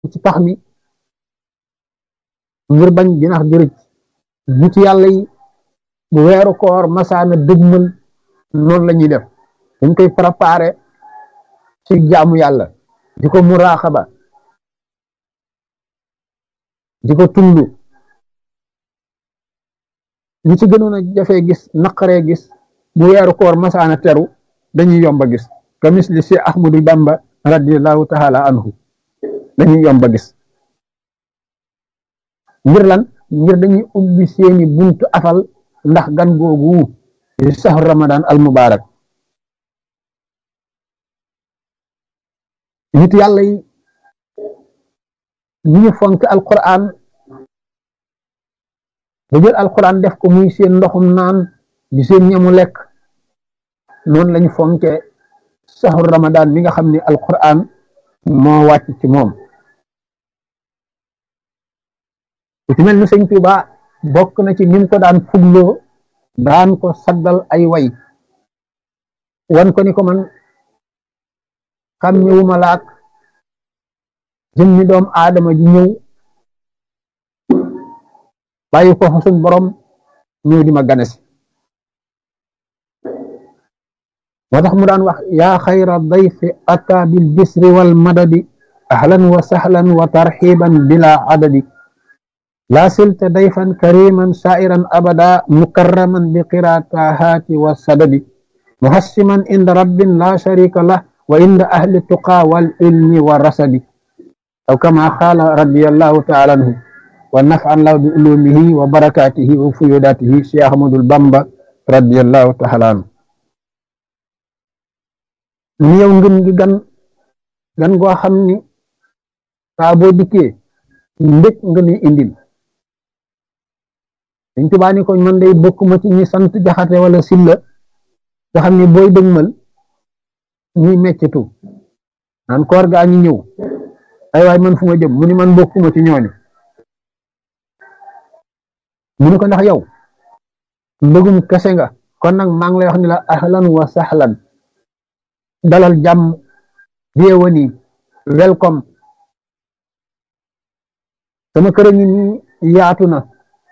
ci pax mi ngir bañ jinax jërëj nit yàlla yi bu weeru koor masaana dëgmal noonu la ñuy def dañ koy préparé ci jaamu yàlla di ko muraaxaba di ko tullu ñi ci gënoon a jafee gis naqaree gis bu weeru koor masaana teru dañuy yomba gis kamis li si ahmadu bamba radiallahu taala anhu dañuy yomba gis ngir lan ngir dañuy ubbi seeni buntu afal ndax gan googu di saxu ramadan al mubarak nit yàlla yi ñu ñu fonk alquran ba jël alquran def ko muy seen ndoxum naan di seen ñamu lekk noonu lañu fonke saxu ramadan mi nga xam ne alquran moo wàcc ci moom ku ci mel ni sëñ Tuuba bokk na ci nim ko daan fugloo daan ko saggal ay way wan ko ni ko man xam ñëwuma laak jëmmi doom aadama ji ñëw bàyyi ko suñ borom ñëw di ma ganesi moo tax mu daan wax yaa xayra dayfi ata bil bisri wal madadi ahlan wa sahlan wa tarxiban bila adadi laa silta dayfan kariman sairan abada mukarraman bi qiraatahaati wa sadadi muhassiman inda rabbin la sharika lah wa inda ahli tuqa wal ilmi wa rasadi aw kama qaala radiyallahu taala anhu wa nafan law bi ulumihi wa barakatihi wa fuyudatihi cheikh ahmadul bamba radiyallahu taala anhu ni yow ngën gi gan gan goo xam ni saa boo dikkee mbég nga ni indil dañ tubaa ni ko man day bokkuma ci ñi sant jaxate wala silla nga xam ni booy dëgmal ñuy meccetu naan koor gaa ñi ñëw ay waay man fu ma jëm mu ni man bokkuma ci ñooñu mu ni ko ndax yow mbëggum kese nga kon nag maa ngi lay wax ni la ahlan wa sahlan dalal jàmm bienvenue welcome sama kër a ngi nii yaatu na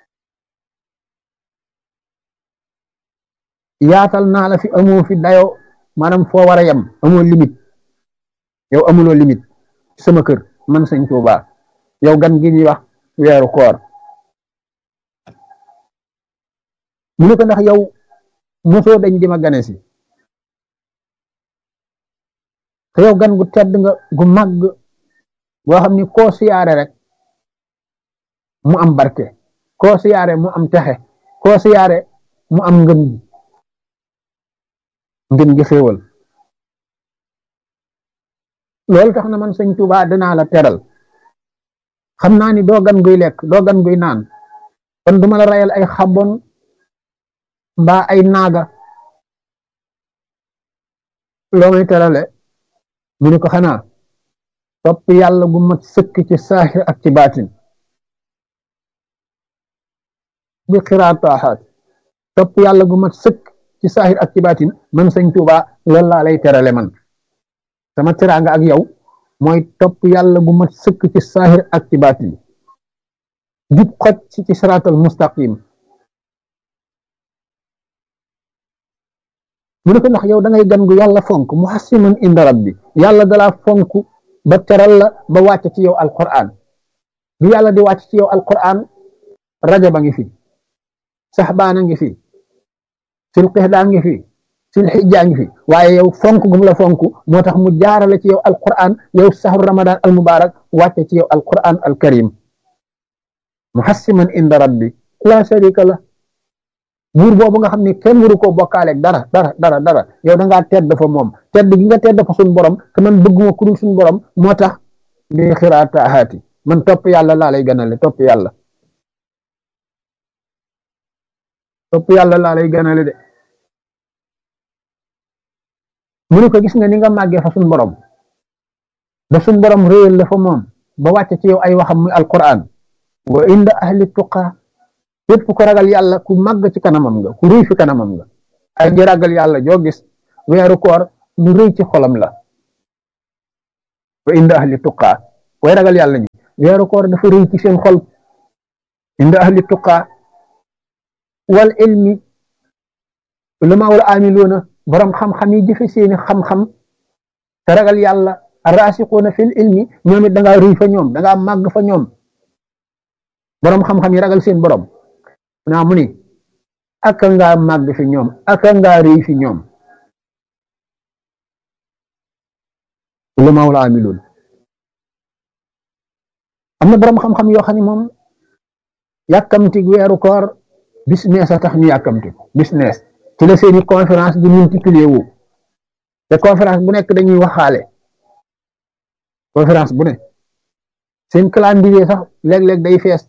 yaatal naa la fi amoo fi dayo maanaam foo war a yem amoo limite yow amuloo limite sama kër man sëñ Tuuba yow gan gi ñuy wax weeru koor mu ne ko ndax yow mosoo dañ di ma gane si te yow gan gu tedd nga gu màgg boo xam ni koo siyaare rek mu am barke koo siyaare mu am texe koo siyaare mu am ngëm gi ngën gi xéewal loolu tax na man sëñ Tuuba danaa la teral xam naa ni doo gan guy lekk doo gan guy naan kon duma la rayal ay xabon mbaa ay naaga loo may terale mu ni ko xanaa topp yàlla gu mat sëkk ci saaxir ak ci baatin bi xiraataaxaat topp yàlla gu mat sëkk ci saaxir ak ci baatin man sëñ Tuuba loolu laa lay terale man sama teraanga ak yow mooy topp yàlla gu mat sëkk ci saaxir ak ci baatin jub xoj ci ci siraatal mustaqim mu ne ko ndax yow da ngay gan gu yàlla fonk muhassiman inda rabbi yàlla dalaa fonk ba teral la ba wàcc ci yow alquran bi yàlla di wàcc ci yow alquran rajaba ngi fi saxbaana ngi fi sil qixdaa ngi fi sil xijjaa ngi fi waaye yow fonk gum la fonk moo tax mu jaarale ci yow alquran yow saxru ramadan al mubarak wàcce ci yow alquran al karim muhassiman inda rabbi la sharika la buur boobu nga xam ne kenn waru koo bokkaaleeg dara dara dara dara yow da ngaa tedd fa moom tedd gi nga tedd fa suñ borom te man bëgguma ku dul suñ borom moo tax bi xiraatahaati man topp yàlla laa lay ganale topp yàlla topp yàlla laa lay ganale de mu ne ko gis nga ni nga màggee fa suñ borom da suñ borom réyal la fa moom ba wàcce ci yow ay waxam muy alquran wa inda ahli tuqa képp ku ragal yàlla ku màgg ci kanamam nga ku rëy fi kanamam nga ay ngi ragal yàlla joo gis weeru koor lu rëy ci xolam la wa inda ahli tuqa way ragal yàlla ñi weeru koor dafa rëy ci seen xol inda ahli tuqaa wal ilmi ulama wal amiluuna borom xam-xam yi jëfe seeni xam-xam te ragal yàlla raasiquuna fil ilmi ñoom it da ngaa rëy fa ñoom da ngaa màgg fa ñoom borom xam-xam yi ragal seen borom naa mu ni aka ngaa màgg fi ñoom aka ngaa rëy fi ñoom ulama wal amiluun am na borom xam-xam yoo xam ne moom yàkkamti weeru koor business a tax ñu yàkkamti ko business ci la seeni conférence di multiplier wu te conférence bu nekk dañuy waxaale conférence bu ne seen calendrier sax léeg-léeg day fees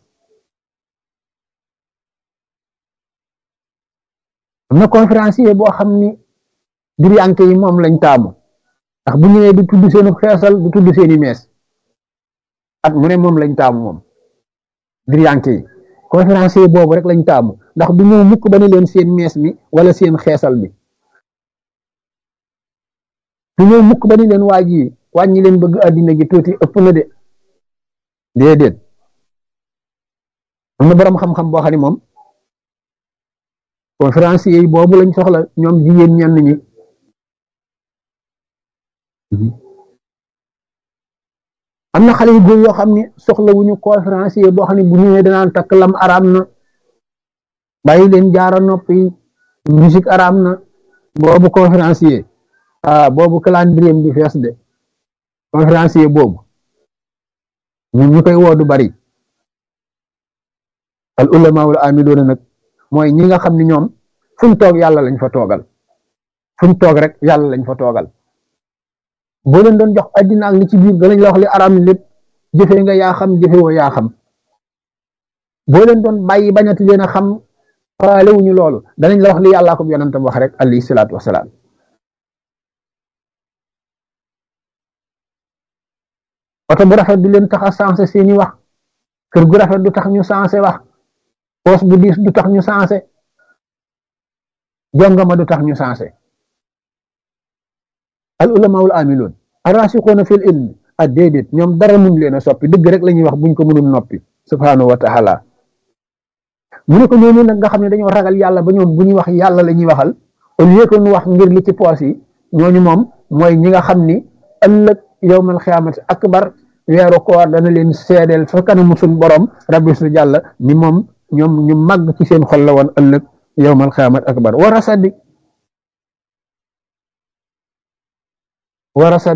am na conférencier boo xam ni diriyanke yi moom lañ taamu ndax bu ñëwee du tudd seenu xeesal du tudd seeni mees at mu ne moom lañ taamu moom diriyanke yi conférencier boobu rek lañ taamu ndax du ñëw mukk ba ne leen seen mees mi wala seen xeesal bi du ñëw mukk ba ne leen waa ji wàññi leen bëgg àddina gi tuuti ëpp na de déedéet am na borom xam-xam boo xam ne moom conférencier yi boobu lañ soxla ñoom jigéen ñenn ñi am na xale yu góor yoo xam ne soxla wuñu conférencier boo xam ne bu ñëwee danaan takk lam araam na bàyyi leen jaara noppi musique araam na boobu conférencier ah boobu calendrier di fees de conférencier boobu ñun ñu koy woo du bari al ulama wal amiluuna nag mooy ñi nga xam ne ñoom fuñ toog yàlla lañ fa toogal fuñ toog rek yàlla lañ fa toogal boo leen doon jox addina ak li ci biir danañ la wax li araam lépp jëfe nga yaa xam jëfe woo yaa xam boo leen doon bàyyi bañati leen a xam faale wuñu loolu danañ la wax li yàllaa ko yonentam wax rek alayhi salaatu wasalaam oto bu rafet du leen tax a sensé seeni wax kër gu rafet du tax ñu sensé wax poos bu diis du tax ñu sensé jongama du tax ñu sensé al ulamaul amiloon arasixuuna fil ilmi a déedéet ñoom dara mun leen a soppi dëgg rek la ñuy wax buñ ko mënul noppi subhanahu wa taala mu ne ko ñooñu nag nga xam ne dañoo ragal yàlla ba ñoom bu ñuy wax yàlla la ñuy waxal au lieu que ñu wax ngir li ci poos yi ñooñu moom mooy ñi nga xam ni ëllëg yowmal xiyaamati akbar weeru koor dana leen seedeel fa kanamu suñ borom rabbi su jàlla ni moom ñoom ñu màgg ci seen xol la woon ëllëg yowmal xiyaamati akbar war a saddi war a sad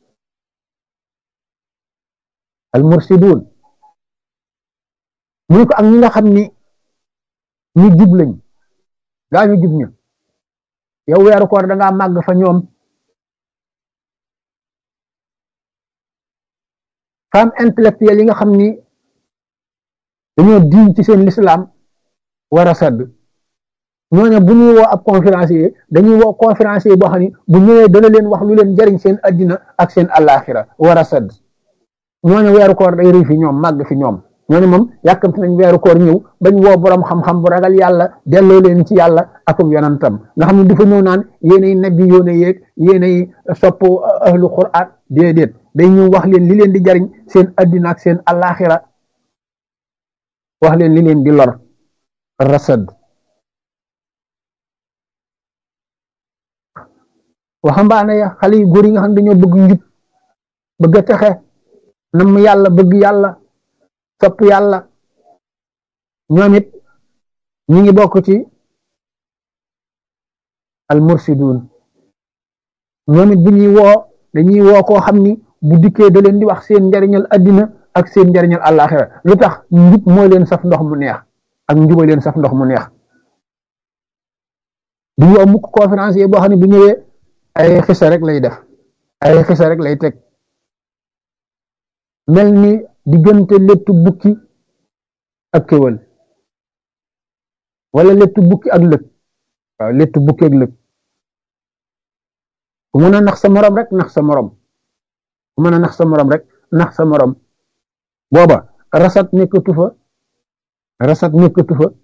al mursidun mu ne ko ak ñi nga xam ni ñu jub lañ gaa ñu jub ñu yow weeru koor da ngaa màgg fa ñoom femme intellectuelle yi nga xam ni dañoo diñ ci seen lislaam war a sadd ñooñu bu ñuy woo ab conférencier dañuy woo conférencier boo xam ni bu ñëwee dana leen wax lu leen jariñ seen addina ak seen alaxira war a sadd ñooñu weeru koor day rëy fi ñoom màgg fi ñoom ñooñu moom yàkkamti nañ weeru koor ñëw bañ woo borom xam-xam bu ragal yàlla delloo leen ci yàlla akum yonantam nga xam ne du fa ñëw naan yéenay nabi yoone yeeg yéenay sopp ahlu qur'an déedéet day ñëw wax leen li leen di jariñ seen addina ak seen alaxira wax leen li leen di lor rasad waxambaane ya xale yu góor yi nga xam ne dañoo bëgg njub bëgg a texe nam yàlla bëgg yàlla sopp yàlla ñoom it ñi ngi bokk ci al mursidun ñoom it bu ñuy woo dañuy woo koo xam ni bu dikkee da leen di wax seen njariñal addina ak seen njariñal àllaaxira lu tax njub mooy leen saf ndox mu neex ak njuba leen saf ndox mu neex du ñu mukk conférencier boo xam ne bu ñëwee ay xisa rek lay def ay xisa rek lay teg mel ni diggante lettu bukki ak kéwal wala lettu bukki ak lëg waaw lettu bukki ak lëg ku mën a nax sa morom rek nax sa morom ku mën a nax sa morom rek nax sa morom booba rasat nekkatu fa rasat nekkatu fa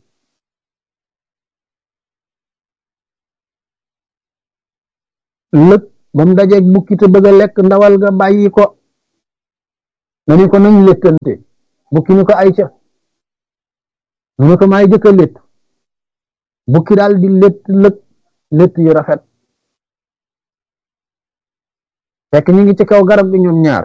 lëg ba mu dajeeg bukki te bëgg a lekk ndawal ga bàyyi ko nga ni ko nañ léttante bukki ni ko ay ca mu ne ko maay jëkk a létt bukki daal di létt lëg létt yu rafet fekk ñu ngi ci kaw garab gi ñoom ñaar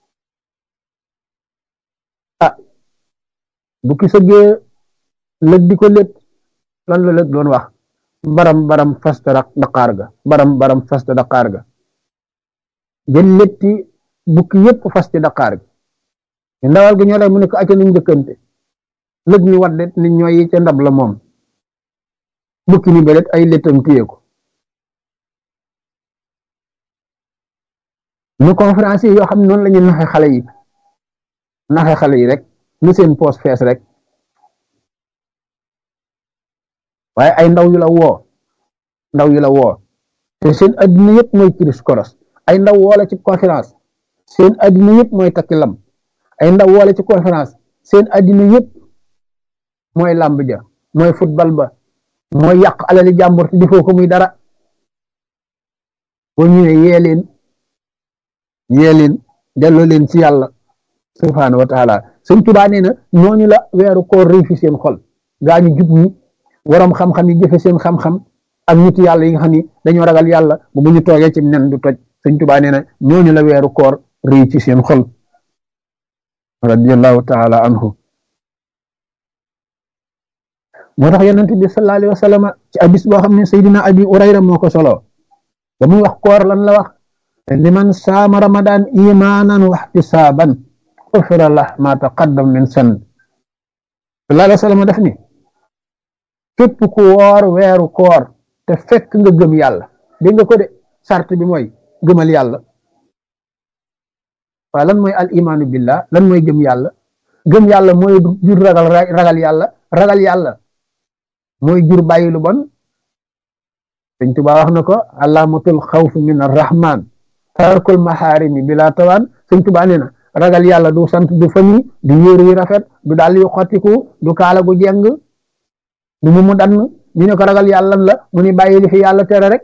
ah bukki sëggee lëg di ko létt lan la lëg doon wax baram baram fasta daqaar ga baram baram fasta daqaar ga jël létti bukki yépp fas ci daqaar gi ñu ndawal gi ñoo lay mu ne ko acca nañ njëkkante lëg ni wadde ni ñooy yi ca ndab la moom bukki ni belet ay léttam téye ko ñu conférence yi yoo xam ne noonu la ñu naxe xale yi naxe xale yi rek lu seen poos fees rek waaye ay ndaw yu la woo ndaw yu la woo te seen addina yëpp mooy kiris koros ay ndaw woola ci conférence seen addina yëpp mooy takki lam ay ndaw woola ci conférence seen addina yëpp mooy làmb ja mooy football ba mooy yàq alali jàmbur te defoo ko muy dara boo ñëwee yee leen yee leen delloo leen ci yàlla subhaanahu wa taala sëñ Tuubaa nee na ñooñu la weeru koor réy fi seen xol gaa ñu jub ñi waroom xam-xam yi jëfe seen xam-xam ak nit yàlla yi nga xam ni dañoo ragal yàlla bu bu ñu toogee ci nen du toj sëñ Tuubaa nee na ñooñu la weeru koor réy ci seen xol radiyallahu taala anhu moo tax yonent bi sallallahu alayhi wa sallam ci hadis boo xam ne Seydina Abi Urayra moo ko solo ba muy wax koor lan la wax liman saama ramadan imanan wa ihtisaban ufira lah ma taqaddam min san sallallahu alayhi wa sallam def ni képp ku woor weeru koor te fekk nga gëm yàlla dégg nga ko de sart bi mooy gëmal yàlla waaw lan mooy al imaanu billah lan mooy gëm yàlla gëm yàlla mooy jur ragal ragal yàlla ragal yàlla mooy jur bàyyi lu bon Sëñ Tuubaa wax na ko alaamatul xawf min arrahman tarkul maxaarimi bila tawaan Sëñ Tuubaa nee na ragal yàlla du sant du fami du yéer yu rafet du dàll yu xottiku du kaala gu jeng du mu mu dann ñu ne ko ragal yàlla la mu ni bàyyi li fi yàlla tere rek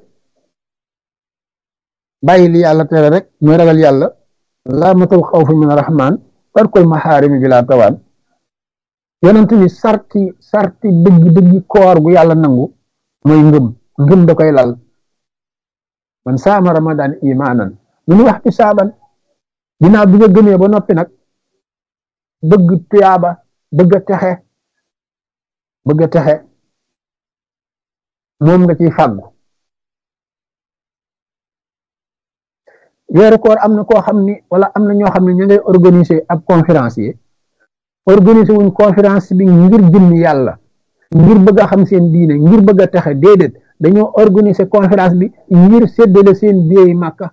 bàyyi li yàlla tere rek mooy ragal yàlla alaamatul xawf min arrahman tarkul maxaarimi bila tawaan yonent bi sarti sarti dëgg dëgg koor gu yàlla nangu mooy ngëm ngëm da koy lal man saama ramadan imaanan lu ñu wax ci saaban ginnaaw bi nga gëmee ba noppi nag bëgg tuyaaba bëgg a texe bëgg a texe moom nga ciy fàggu weeru koor am na koo xam ni wala am na ñoo xam ne ñu ngay organiser ab conférence yi organiser wuñ conférence bi ngir jëmm yàlla ngir bëgg a xam seen diine ngir bëgg a texe déedéet dañoo organiser conférence bi ngir séddale seen biey màkka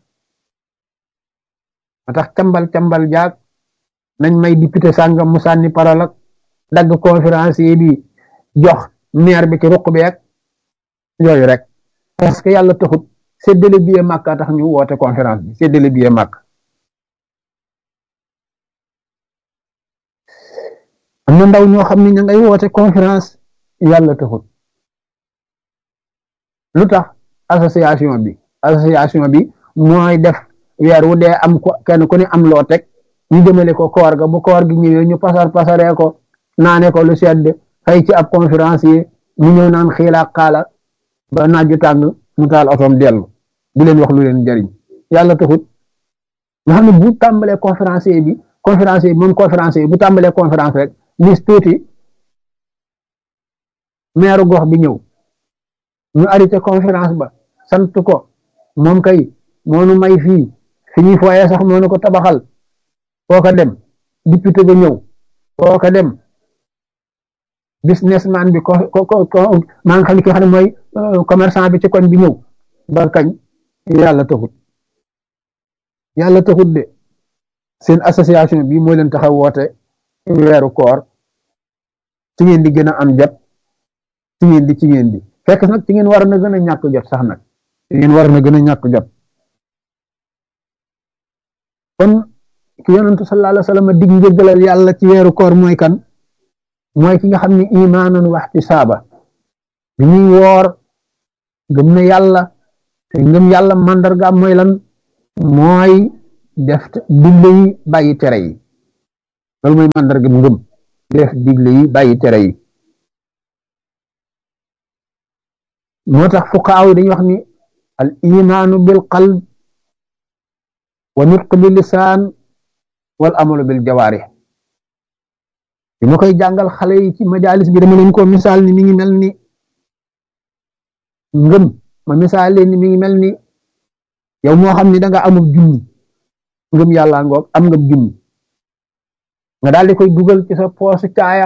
ma tax cambal cambal jaag nañ may député sàngam mu sànni parole ak dagg conférence yi bi jox maire bi ci ruq bi ak yooyu rek parce que yàlla taxut séddale biey màkka tax ñu woote conférence bi séddale biey màkk am na ndaw ñoo xam ne ña ngay woote conférence yàlla taxut lu tax association bi association bi mooy def weer wu dee am ko kenn ku ne am loo teg ñu jëmale ko koor ga bu koor gi ñëwee ñu pasar pasaree ko naane ko lu sedd xëy ci ab conférence yi mu ñëw naan xiilaa xaala ba naaju tàng mu taal otoom dellu di leen wax lu leen jariñ yàlla taxut nga xam ne bu tàmbalee conférence bi conférence yi moom conférence yi bu tàmbalee conférence rek lis tuuti meeru gox bi ñëw ñu arrêté conférence ba sant ko moom kay moonu may fii fi ñuy fooyee sax moonu ko tabaxal foo ko dem député ba ñëw foo ko dem businessman bi ko ko ko maa ngi xam ne ki xam ne mooy commerçant bi ci koñ bi ñëw ba kañ yàlla taxut yàlla taxut de seen association bi moo leen taxaw woote weeru koor ci ngeen di gën a am jot ci ngeen di ci ngeen di fekk nag ci ngeen war na gën a ñàkk jot sax nag ci ngeen war na gën a ñàkk jot kon ki yonentu sallallahu alayhi wa sallam dig njëggalal yàlla ci weeru koor mooy kan mooy ki nga xam ne imaanan waxti saaba bi ñuy woor gëm na yàlla te ngëm yàlla mandargaam mooy lan mooy def digle yi bàyyi tere yi loolu mooy mandarga ngëm def digle yi bàyyi tere yi moo tax fuqaaw yi dañuy wax ni al imaanu bil qalb wa nutq bil lisaan wal amalu bil jawaarih bi ma koy jàngal xale yi ci majalis bi dama leen ko misaal ni mi ngi mel ni ngëm ma misaal leen ni mi ngi mel ni yow moo xam ni da nga amub junni ngëm yàlla ngoog am nga junni nga daal di koy dugal ci sa poosu caaya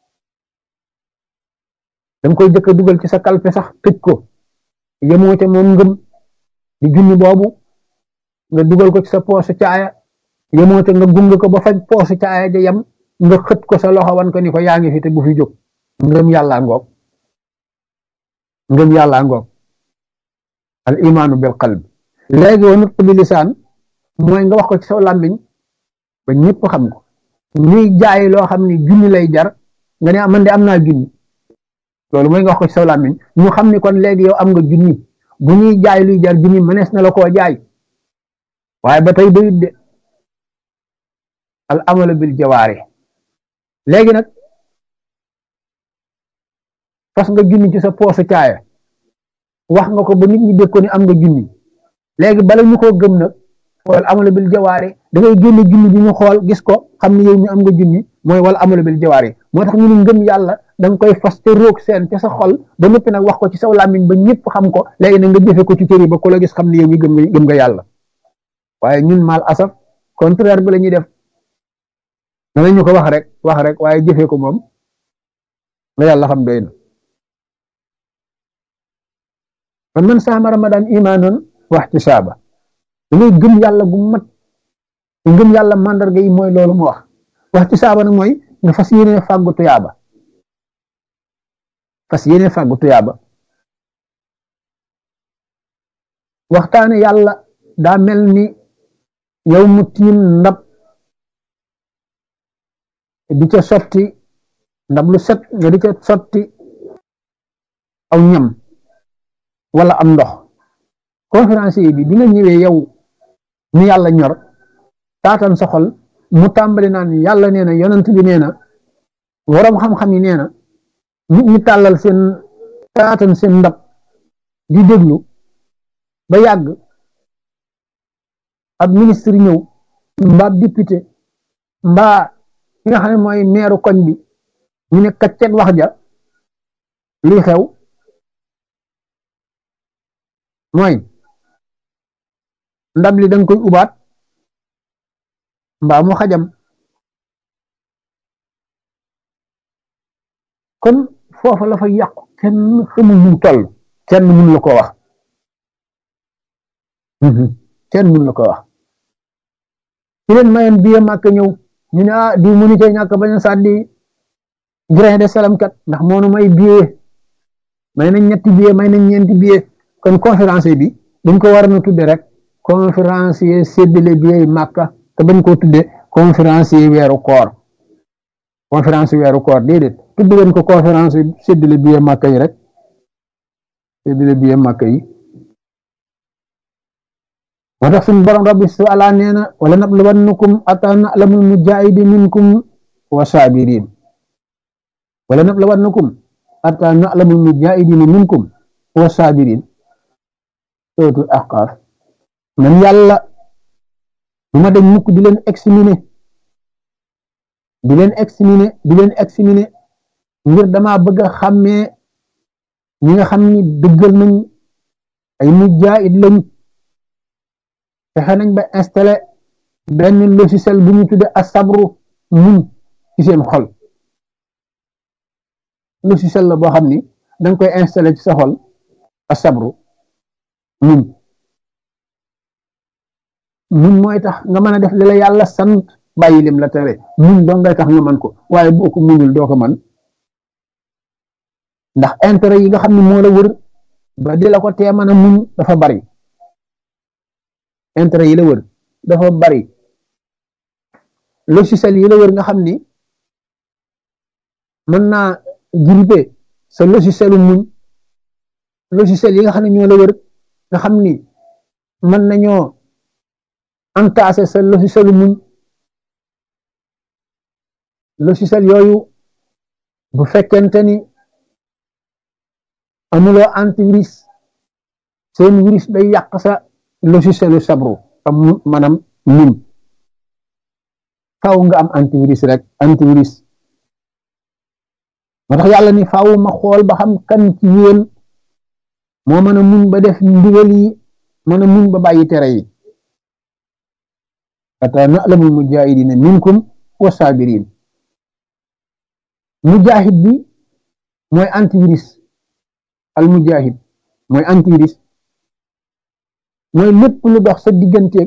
danga koy jëkk a dugal ci sa kalpe sax tëj ko yemoo ca moom ngëm di junni boobu nga dugal ko ci sa poosu caaya yemoo ca nga gunge ko ba faj poosu caaya ja yem nga xët ko sa loxo wan ko ni ko yaa ngi fi te bu fi jóg ngëm yàlla ngoog ngëm yàlla ngoog al imaanu bil qalb léegi wa nutq bi lisaan mooy nga wax ko ci saw làmmiñ ba ñëpp xam ko ñuy jaay loo xam ni junni lay jar nga ne man de am naa junni loolu mooy nga wax ko ci saw làmmiñ ñu xam ni kon léegi yow am nga junni bu ñuy jaay luy jar junni mënees na la koo jaay waaye ba tey doyut de al amalu bil jawaari léegi nag fas nga junni ci sa poosu caaya wax nga ko ba nit ñi dégg ko ni am nga junni léegi bala ñu koo gëm nag wala amalu bil jawaari da ngay génne junni bi ñu xool gis ko xam ni yow mi am nga junni mooy wala amalu bil jawaari moo tax ñu ne ngëm yàlla da nga koy fas te roog seen ca sa xol ba noppi nag wax ko ci saw làmmiñ ba ñëpp xam ko léegi nag nga jëfe ko ci cëri ba ku la gis xam ni yow mi gëm nga gëm nga yàlla waaye ñun mal asaf contraire bi la ñuy def danañu ko wax rek wax rek waaye jëfee ko moom la yàlla xam doy na kon man saama ramadan imaanan wa ihtisaaba da ngay gëm yàlla gu mat ngëm yàlla mandarga yi mooy loolu mu wax wa ihtisaaba nag mooy nga fas yéene fàggu tuyaaba fas yéene fàggu tuyaaba waxtaane yàlla daa mel ni yow mu tiim ndab di ca sotti ndab lu set nga di ca sotti aw ñam wala am ndox conférencier bi bi nga ñëwee yow ni yàlla ñor taatan sa xol mu tàmbali naan yàlla nee na yonent bi nee na waroom xam-xam yi nee na nit ñi tàllal seen taatan seen ndab di déglu ba yàgg ab ministre ñëw mbaa député mbaa ki nga xam ne mooy meeru koñ bi ñu ne kaccet wax ja lii xew mooy ndab li danga koy ubaat mbaa mu xajam kon foofa la fa yàqu kenn xamul nu toll kenn mun la ko wax kenn mun la ko wax ci leen mayoon biye màkk ñëw ñu ne ah di mënu cee ñàkk bañ a sàddi grain de salam kat ndax moonu may billet may nañ ñetti billet may nañ ñeenti billet kon conférence bi dañ ko war a tudde rek conférencier séddale billet yi màkka te bañ koo tudde conférencier weeru koor conférence weeru koor déedéet tudd leen ko conférence séddale billet màkka yi rek séddale billet màkka yi moo tax suñu borom rabbi su ala nee na wala nabluwannakum ata na'lamul mujahidi minkum wa sabirin wala nabluwannakum ata na'lamul mujahidina minkum wa sabirin sootul ahqaaf man yàlla du ma dem mukk di leen examiner di leen examiner di leen examiner ngir dama bëgg a xàmmee ñi nga xam ni dëggal nañ ay mujahid lañ fexe nañ ba installé benn logiciel bu ñu tudde asabru muñ ci seen xol logiciel la boo xam ni danga koy installé ci sa xol asabru muñ muñ mooy tax nga mën a def li la yàlla sant bàyyi lim la tere muñ doo ngay tax nga mën ko waaye boo ko muñul doo ko mën ndax intérêt yi nga xam ne moo la wër ba di la ko tee mën a muñ dafa bari intérêt yi la wër dafa bari logiciel yi la wër nga xam ni mën naa grippé sa logicielu muñ logiciel yi nga xam ne ñoo la wër nga xam ni mën nañoo entassé sa logicielu muñ logiciel yooyu bu fekkente ni amuloo antivirus seen virus day yàq sa logicielu sabru am maanaam nim faaw nga am antivirus rek antivirus moo tax yàlla ni faaw ma xool ba xam kan ci yéen moo mën a muñ ba def ndigal yi mën a muñ ba bàyyi tere yi ata na'lamul mujahidina minkum wa sabirin mujahid bi mooy antivirus al mujahid mooy antivirus mooy lépp lu dox sa digganteeg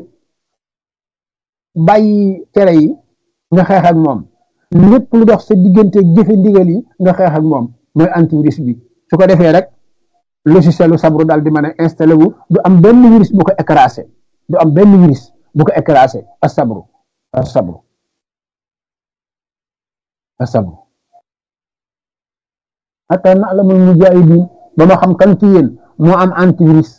bàyyi tere yi nga xeex ak moom lépp lu dox sa digganteeg jëfe ndigal yi nga xeex ak moom mooy antivirus bi su ko defee rek logicielu sabru daal di mën a installé wu du am benn virus bu ko écrasé du am benn virus bu ko écrasé as sabru as sabru as sabru hatta na'lamul mujahidin ba ma xam kan ci yéen moo am antivirus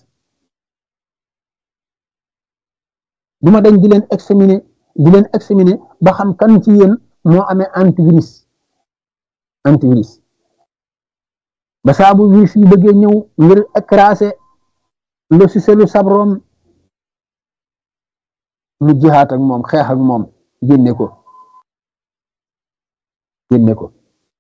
du ma dañ di leen examiner di leen examiner ba xam kan ci yéen moo amee antivirus antivirus ba saabu virus yi bëggee ñëw ngir écraser logicielu sabrom mu jihaat ak moom xeex ak moom génne ko génne ko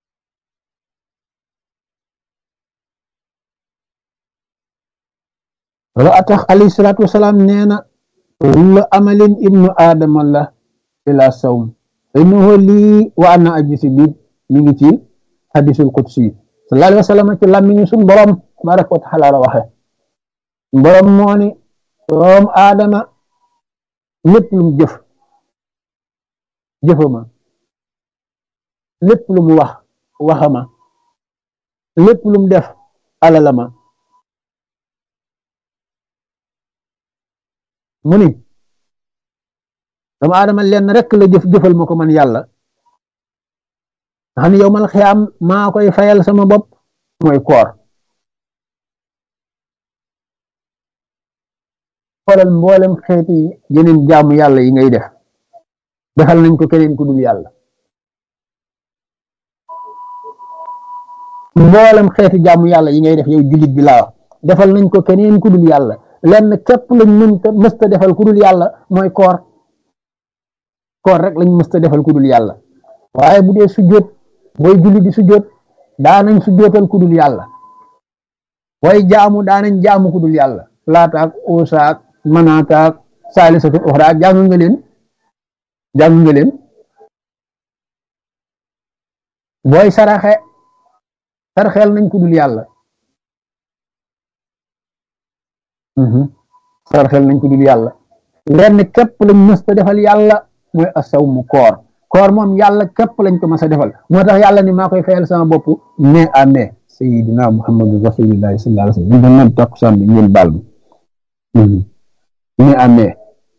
loolu atax alayhi salaatu wasalaam nee na kullu amalin ibnu aadama la ila sawm innahu lii wa ana ajisi bi mi ngi ci hadisul qudsi sallallahu alayhi wa sallam ci làmmiñu suñ borom tabaraka wa taala la waxe borom moo ni doom aadama lépp lu mu jëf jëfama lépp lu mu wax waxama lépp lu mu def alalama mu ni doomu aadama lenn rek la jëf jëfal ma ko man yàlla nga xam ne yow mal xiyaam maa koy fayal sama bopp mooy koor xoolal mboolem xeeti yeneen jaamu yàlla yi ngay def defal nañ ko keneen ku dul yàlla mboolem xeeti jaamu yàlla yi ngay def yow jullit bi laa wax defal nañ ko keneen ku dul yàlla lenn képp lañ mënta mësta defal ku dul yàlla mooy koor koor rek lañ mësta defal ku dul yàlla waaye bu dee sujjóot booy julli di sujjóot daanañ sujjóotal ku dul yàlla booy jaamu daanañ jaamu ku dul yàlla laataak uusaak manaataak saalisatul uxra jàng nga leen jàng nga leen booy saraxe sarxeel nañ ku dul yàlla sarxeel nañ ko dul yàlla lenn képp lañ mës a defal yàlla mooy asaw mu koor koor moom yàlla képp lañ ko mës a defal moo tax yàlla ni maa koy fayal sama bopp mai à mai sayidina muhammadu rasulillahi sallallahu alayhi wasallam ñu doon naan takkusaan bi ngeen baal ma mai à mai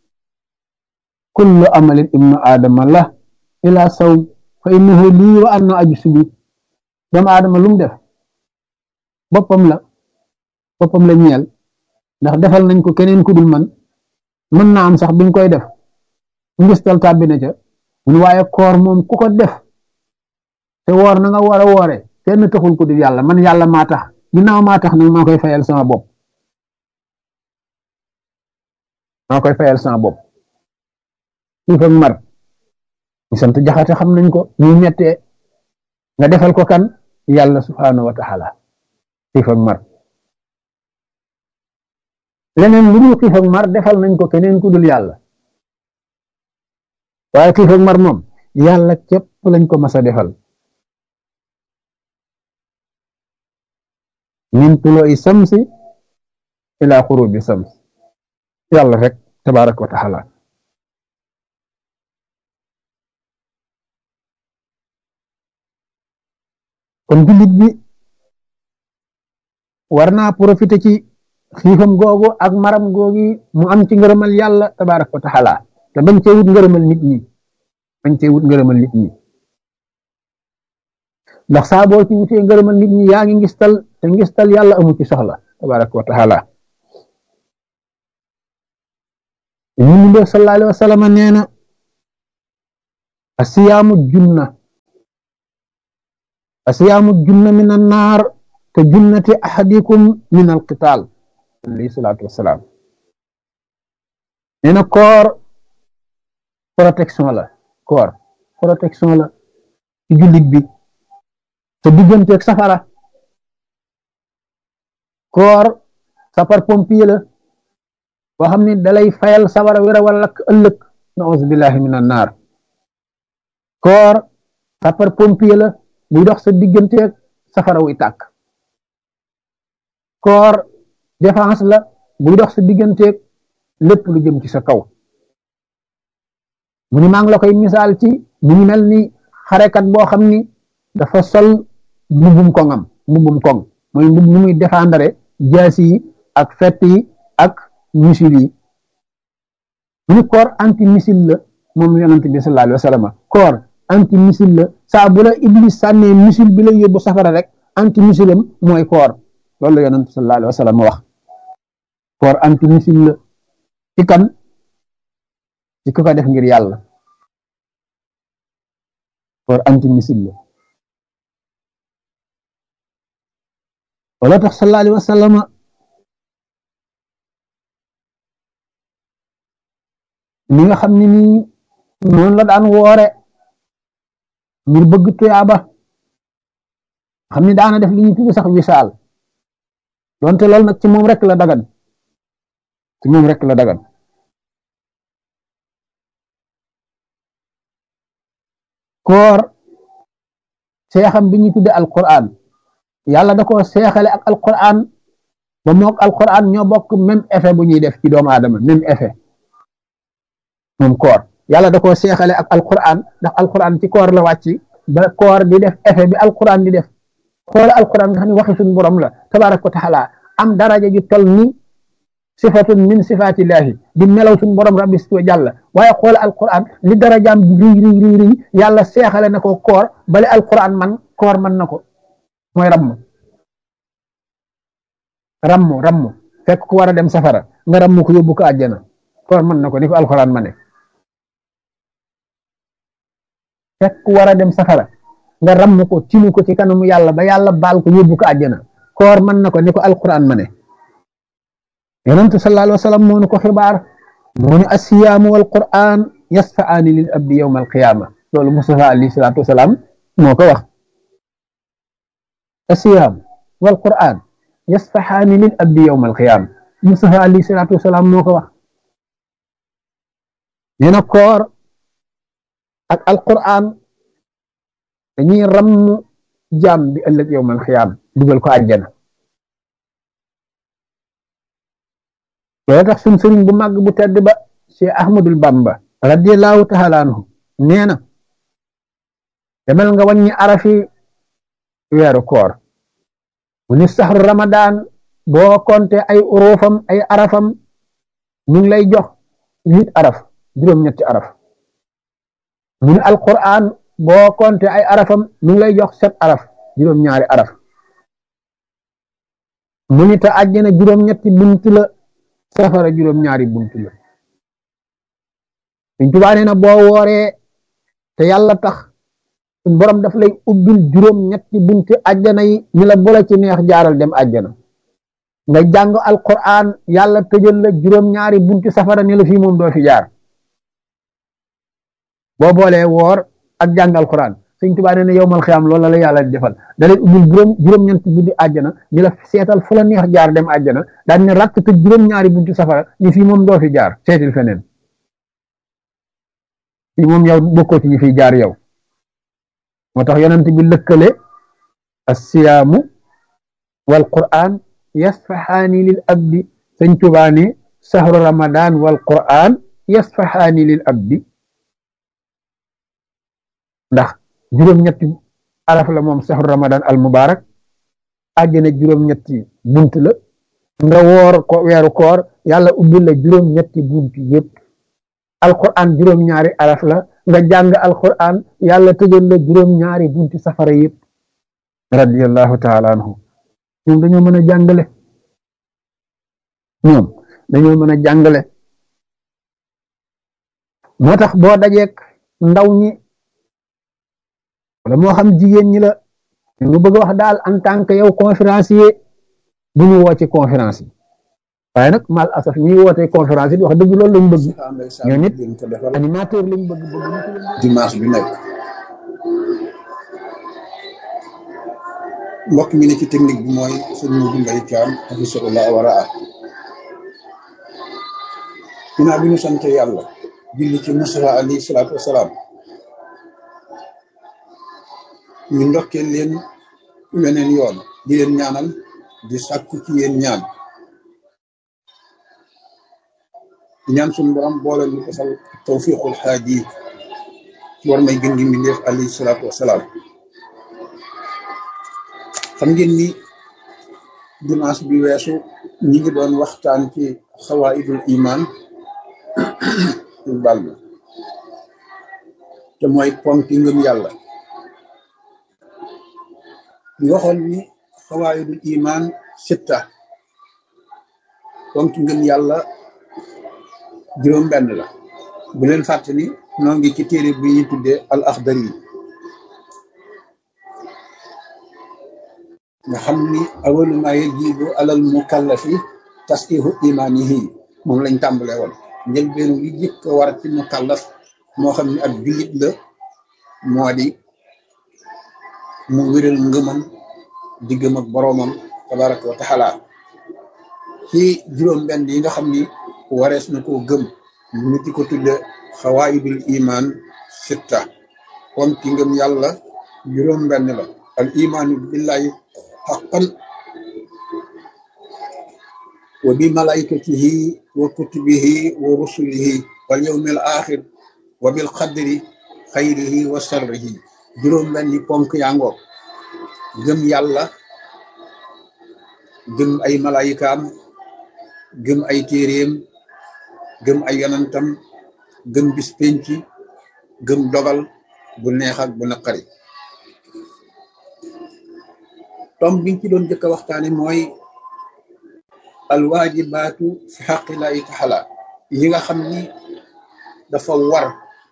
kullu amalin ibnu aadama la ila saw fa innahu lii wa anna aju subi doomu aadama lu mu def boppam la boppam la ñeel ndax defal nañ ko keneen ku dul man mën naa am sax biñ koy def ngistal tàbbi na ca mun waaye koor moom ku ko def te woor na nga war a woore kenn taxul ku dul yàlla man yàlla maa tax ginnaaw maa tax nag maa koy fayal sama bopp maa koy fayal sama bopp xiif ak mar ñu sant jaxate xam nañ ko ñu mettee nga defal ko kan yàlla subhanahu wa taala xiif ak mar leneen lu dul xiif ak mar defal nañ ko keneen ku dul yàlla waaye xiif ak mar moom yàlla képp lañ ko mas a defal min tuloo'i samsi ila xurubi sams yàlla rek tabaraka wa taala kon jullit bi war naa profité ci xiifam googu ak maram googi mu am ci ngërëmal yàlla tabaraka wa taala te bañ cee wut ngërëmal nit ñi bañ cee wut ngërëmal nit ñi ndax saa boo ci wutee ngërëmal nit ñi yaa ngi ngistal te ngistal yàlla amu ci soxla tabaraka wa taala ñu mu def sallallahu alayhi wa sallam nee na asiyaamu junna asiyaamu junna min annaar te junnati ahadikum min alqitaal alayhi salaatu wasalaam nee na koor protection la koor protection la ci jullit bi te digganteeg safara koor sapar pompier la boo xam ne dalay fayal safara wéra wala lakk ëllëg naus billahi min annaar koor sapar pompier la buy dox sa digganteeg safara wuy tàkk koor défense la buy dox sa digganteeg lépp lu jëm ci sa kaw mu ni maa ngi la koy misaal ci mu ngi mel ni xarekat boo xam ni dafa sol mbubbum koŋam mbubbum koŋ mooy mbub mu muy défendre jaasi yi ak fett yi ak missile yi mu ni koor anti missile la moom yonent bi sallallahu alayhi wa sallam koor anti missile la saa bu la iblis sànnee missile bi la yóbbu safara rek anti missile am mooy koor loolu la yonent sallallahu alayhi wa sallam wax koor anti missile la ci kan ci ku ko def ngir yàlla koor anti missile la wala tax sallallahu alayhi wa sallam ni nga xam ne nii noonu la daan woore ngir bëgg tuyaaba xam ni daana def li ñuy tudd sax wisaal donte loolu nag ci moom rek la dagan ci moom rek la dagan koor seexam bi ñuy tudde alquran yàlla da ko seexale ak alquran ba mook alquran ñoo bokk même effet bu ñuy def ci doomu aadama même effet moom koor yàlla da ko seexale ak alquran ndax alquran ci koor la wàcc ba koor di def effet bi alquran di def xoola alquran nga xam ne waxi suñu borom la tabaraka wa taala am daraja ju tol ni sifatun min sifatillahi di melaw suñu borom rabbi wa jàlla waaye xoola alquran li darajaam di riy riy riy riy yàlla seexale na ko koor bale alquran man koor man na ko mooy ramm ramm ramm fekk ku war a dem safara nga ramm ko yóbbu ko àjjana koor mën na ko ni ko alquran ma ne fekk ku war a dem safara nga ramm ko tinu ko ci kanamu yàlla ba yàlla baal ko yóbbu ko àjjana koor mën na ko ni ko alquran ma ne yonentu sallallahu alayhi wa sallam moo nu ko xibaar moo ni asiyaamu wal quran yasfaani lil abdi yawma alqiyama loolu Mustafa alayhi salaatu wasalaam moo ko wax asiyaam wal quran yasfaxaani lil abdi yawma alqiyama Mustafa alayhi salaatu wasalaam moo ko wax nee na koor ak alquran dañuy ramm jaam bi ëllëg yawma alqiyama dugal ko àjjana loolu tax suñ sëriñ bu màgg bu tedd ba Cheikh Ahmadul Bamba radiallahu taala anhu nee na demal nga wàññi arafi weeru koor mu ni saxru ramadan boo konte ay urufam ay arafam ñu ngi lay jox huit araf juróom-ñetti araf mu ni alquran boo konte ay arafam ñu ngi lay jox sept araf juróom-ñaari araf mu ni ta àjjana juróom-ñetti bunt la safara juróom-ñaari bunt la Sëñ Tuubaa nee na boo wooree te yàlla tax suñ borom daf lay ubbil juróom-ñetti bunti àjjana yi ñu la boole ci neex jaaral dem àjjana nga jàng alquran yàlla tëjal la juróom-ñaari bunti safara ne la fii moom doo fi jaar boo boolee woor ak jàng alquran Sëñ Tuubaa nee na yowmal xiyaam loolu la yàlla defal da lay ubbil juróom juróom-ñetti bunti àjjana ñu la seetal fu la neex jaar dem àjjana daan ne rakk tëj juróom-ñaari bunti safara ni fii moom doo fi jaar seetil feneen fii moom yow bokkoo ci ñi fiy jaar yow moo tax yonent bi lëkkale assiyaamu wal qur'an yasfaxaani lil abdi sëñ Tuubaa ne sahru ramadan wal qur'an yasfaxaani lil abdi ndax juróom-ñetti araf la moom sahru ramadan al mubarak àjjana juróom-ñetti bunt la nga woor ko weeru koor yàlla ubbil la juróom-ñetti bunt yépp alquran juróom-ñaari araf la nga jàng alquran yàlla tëjal la juróom-ñaari bunti safara yépp radiyallahu taala anhu ñoom dañoo mën a jàngale ñoom dañoo mën a jàngale moo tax boo dajeek ndaw ñi wala moo xam jigéen ñi la mu bëgg wax daal en tant que yow conférencier bu ñu woo ci conférence yi waaye nag mal asaf ñuy wootee conférence yi wax dëgg loolu lañ bëgg ñoo nit animateur lañ bëgg bëgg dimanche bi nekk mbokk mi ne ci technique bi mooy sëñ Modou Mbaye Thiam hafisahullah wara a ginnaaw bi ñu sant yàlla julli ci Mustafa alayhi salaatu wasalaam ñu ndokkee leen weneen yoon di leen ñaanal di sàkku ci yéen ñaan di ñaan suñu borom boole ñu ko sal tawfiqul xaaji ci war may gën gi mbindeef alayhi salaatu wasalaam xam ngeen ni dimanche bi weesu ñi ngi doon waxtaan ci xawaidul iman bal ma te mooy ponki ngëm yàlla ñu waxoon ni xawaidul iman sitta ponki ngëm yàlla juróom benn la bu leen fàtte ni noo ngi ci téere bi ñu tuddee al axdari yi nga xam ni awalu ma yajibu alal mukallafi tasqihu imanihi moom lañ tàmbale woon njëlbeenu li jëkk a war ci mukallaf moo xam ni ak jullit la moo di mu wéral ngëmam diggam ak boroomam tabaraka wa taala ci juróom benn yi nga xam ni warees na koo gëm ñu di ko tudde xawaayidul iman sitta kon ki ngëm yàlla juróom benn la al imaanu billahi haqqan wa bi malaikatihi wa kutubihi wa rusulihi wal yawmil axir wa bil qadri xayrihi wa sharrihi juróom benni ponk yango gëm yàlla gëm ay malaayikaam gëm ay téeréem gëm ay yonantam gëm bis penc gëm dogal bu neex ak bu naqari tom biñ ci doon jëkk a waxtaane mooy alwaajibaatu fi xaqillahi taala yi nga xam ni dafa war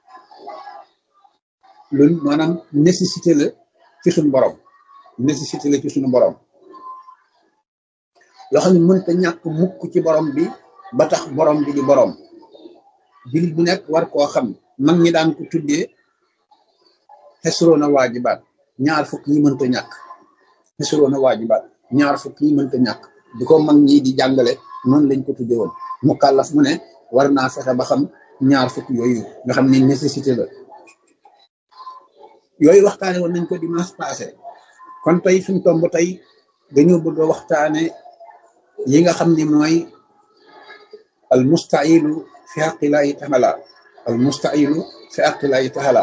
loolu maanaam nécessité la ci suñu borom nécessité la ci suñu borom loo xam ne mënta ñàkk mukk ci borom bi ba tax borom bi di borom jullit bu nekk war koo xam mag ñi daan ko tuddee xesroona waajibaat ñaar fukk yi mënta ñàkk xesroona waajibaat ñaar fukk yi mënta ñàkk di ko mag ñi di jàngale noonu lañ ko tuddee woon mu kàllaf mu ne war naa fexe ba xam ñaar fukk yooyu nga xam ni nécessité la yooyu waxtaane woon nañ ko dimanche passé kon tey suñ tomb tey dañoo bëgg a waxtaane yi nga xam ni mooy al mustailu fi haqillahi taala al mustailu fi haqillahi taala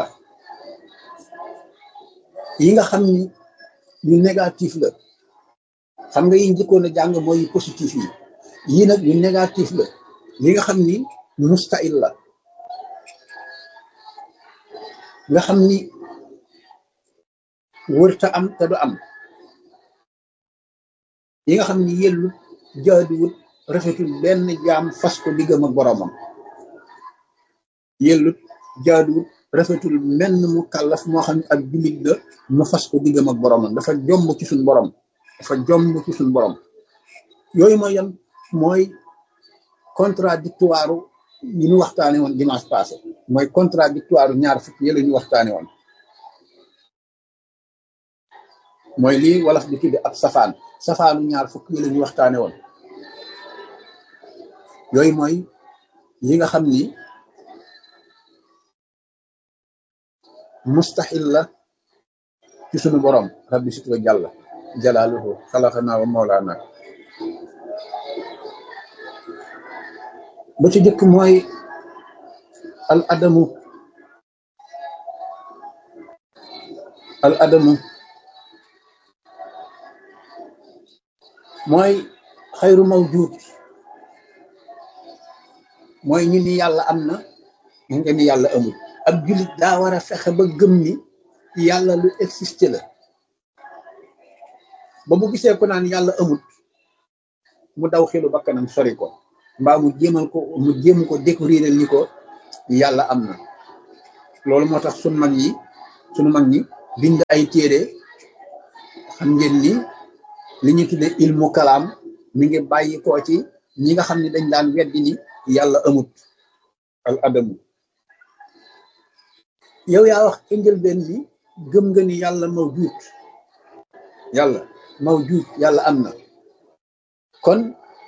yi nga xam ni yu négatif la xam nga yi njëkkoon a jàng mooy yu positif yi yii nag yu négatif la yi nga xam ni mustail la nga xam ni wërta am te du am yi nga xam ni yellu jaaduwut rafetul benn jaam fas ko diggam ak boroomam yellut jaaduwut rafetul menn mu kàllaf moo xam ne ak jullit la mu fas ko diggam ak boroomam dafa jomb ci suñ borom dafa jomb ci suñ borom yooyu mooy yan mooy contradictoire yi ñu waxtaane woon dimanche passé mooy contradictoire ñaar fukk yi la ñu waxtaane woon mooy lii wolof di tudde ab safaan safaanu ñaar fukk yi la ñu waxtaane woon yooyu mooy yi nga xam ni mustaxil la ci sunu borom rabbi sit wa jàlla jalaaluhu xalaxanaa wa mawlaana ba ci jëkk mooy al adamu al adamu mooy xayru mawjuud mooy ñu ni yàlla am na ñu nga ni yàlla amul ab jullit daa war a fexe ba gëm ni yàlla lu existe la ba mu gisee ko naan yàlla amut mu daw xelu bakkanam sori ko mbaa mu jéemal ko mu jéem ko découvrir ni ko yàlla am na loolu moo tax sunu mag yi sunu mag ñi bind ay téere xam ngeen ni li ñu tudde ilmu kalaam mi ngi bàyyi koo ci ñi nga xam ne dañ daan weddi ni yàlla amut al adamu yow yaa wax ci njëlbeen bi gëm nga ni yàlla mawjuud yàlla mawjuud yàlla am na kon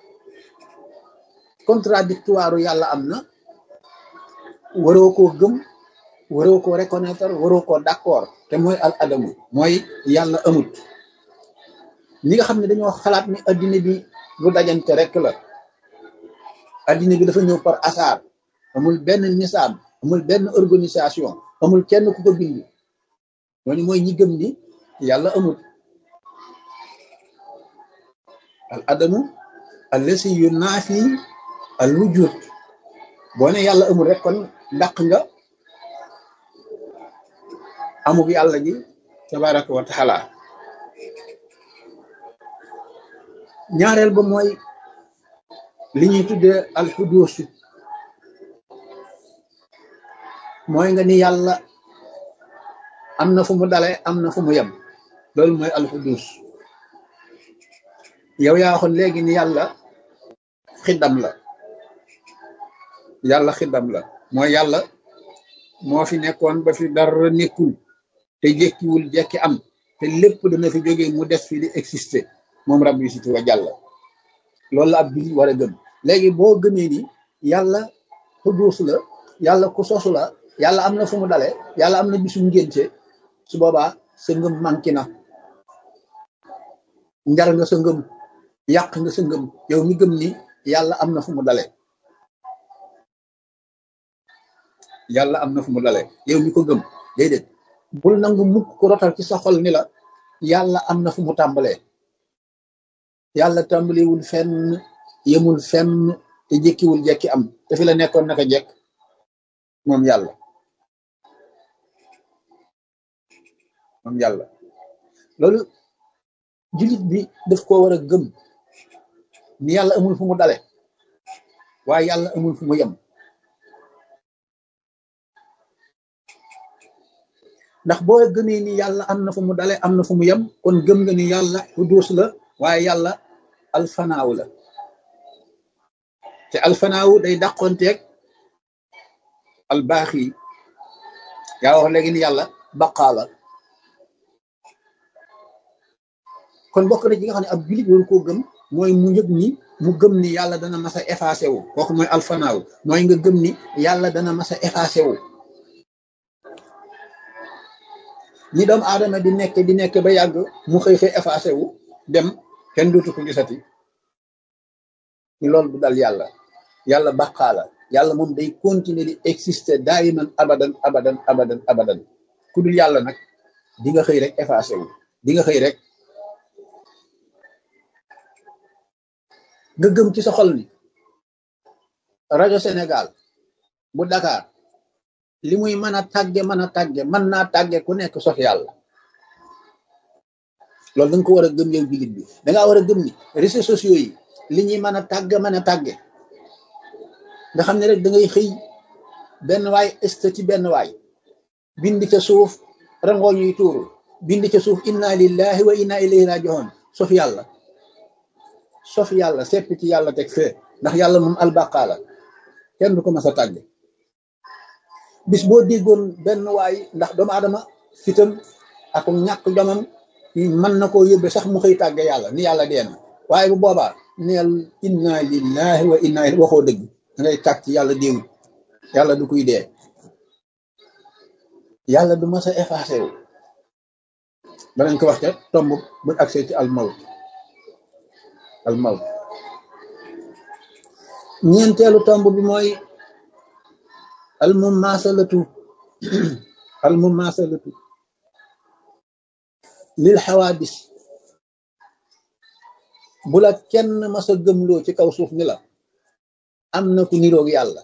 contradictoire yàlla am na waroo koo gëm waroo koo reconnaître waroo koo d'accord te mooy al adamu mooy yàlla amut ñi nga xam ne dañoo xalaat ni addina bi lu dajante rek la addina bi dafa ñëw par hasard amul benn nisaab amul benn organisation amul kenn ku ko bind ñooñu mooy ñi gëm ni yàlla amut al adamu allasi yu naafi al wujud boo ne yàlla amul rek kon dàq nga amug yàlla ji tabaraka wa taala ñaareel ba mooy li ñuy tuddee alxuduusu mooy nga ni yàlla am na fu mu dale am na fu mu yem loolu mooy alxuduus yow yaa waxoon léegi ni yàlla xiddam la yàlla xiddam la mooy yàlla moo fi nekkoon ba fi dara nekkul te jekkiwul jekki am te lépp dana fi jógee mu des fi di exister moom rabbi si wa jàlla loolu la ab bi war a gëm léegi boo gëmee ni yàlla xuduus la yàlla ku sosu la yàlla am na fu mu dale yàlla am na bisu ngénte su boobaa sa ngëm manqué na njar nga sa ngëm yàq nga sa ngëm yow mi gëm ni yàlla am na fu mu dale yàlla am na fu mu dale yow mi ko gëm déedéet bul nangu mukk ko rotal ci sa xol ni la yàlla am na fu mu tàmbalee yàlla tàmbalewul fenn yemul fenn te jékkiwul jekki am te fi la nekkoon naka jekk moom yàlla moom yàlla loolu jullit bi daf ko war a gëm ni yàlla amul fu mu dale waaye yàlla amul fu mu yem ndax boo gëmee ni yàlla am na fu mu dale am na fu mu yem kon gëm nga ni yàlla xuduus la waaye yàlla alfanaaw la te alfanaaw day dàqonteeg albaax yi yaa wax léegi ni yàlla baqaa la kon bokk na ci nga xam ne ab jullit waru koo gëm mooy mu yëg ni mu gëm ni yàlla dana mas a effacé wu kooku mooy alfanaaw mooy nga gëm ni yàlla dana mas a effacé wu ni doomu aadama di nekk di nekk ba yàgg mu xëy xëy effacé wu dem kenn dootu ko gisati ni loolu du dal yàlla yàlla baqaa la yàlla moom day continuer di exister daayiman abadan abadan abadan abadan ku dul yàlla nag di nga xëy rek effacé wu di nga xëy rek nga gëm ci sa xol ni rajo Sénégal bu Dakar li muy mën a tàgge mën a tàgge mën naa tàgge ku nekk sof yàlla loolu da nga ko war a gëm yow jullit bi da ngaa war a gëm ni réseaux sociaux yi li ñuy mën a tàgge mën a tàgge nga xam ne rek da ngay xëy benn waay statut benn waay bind ca suuf rangoo ñuy tuuru bind ca suuf inna lillahi wa inna ilayhi rajiun sof yàlla sof yàlla sepp ci yàlla teg fee ndax yàlla moom albaqaa la kenn du ko mas a tàgge bis boo déggoon benn waay ndax doomu aadama fitam ak ñàkk jomam mën na koo yóbbe sax mu xëy tàgge yàlla ni yàlla dee na waaye bu boobaa neel inna lillahi wa inna ilayhi waxoo dëgg da ngay tàgg ci yàlla déewut yàlla du kuy dee yàlla du mas a effacé wu danañ ko wax ca tomb bu accès ci almawt almawt ñeenteelu tomb bi mooy almumasalatu almumasalatu lil xawaadis bu la kenn mas a gëmloo ci kaw suuf ni la am na ku niroog yàlla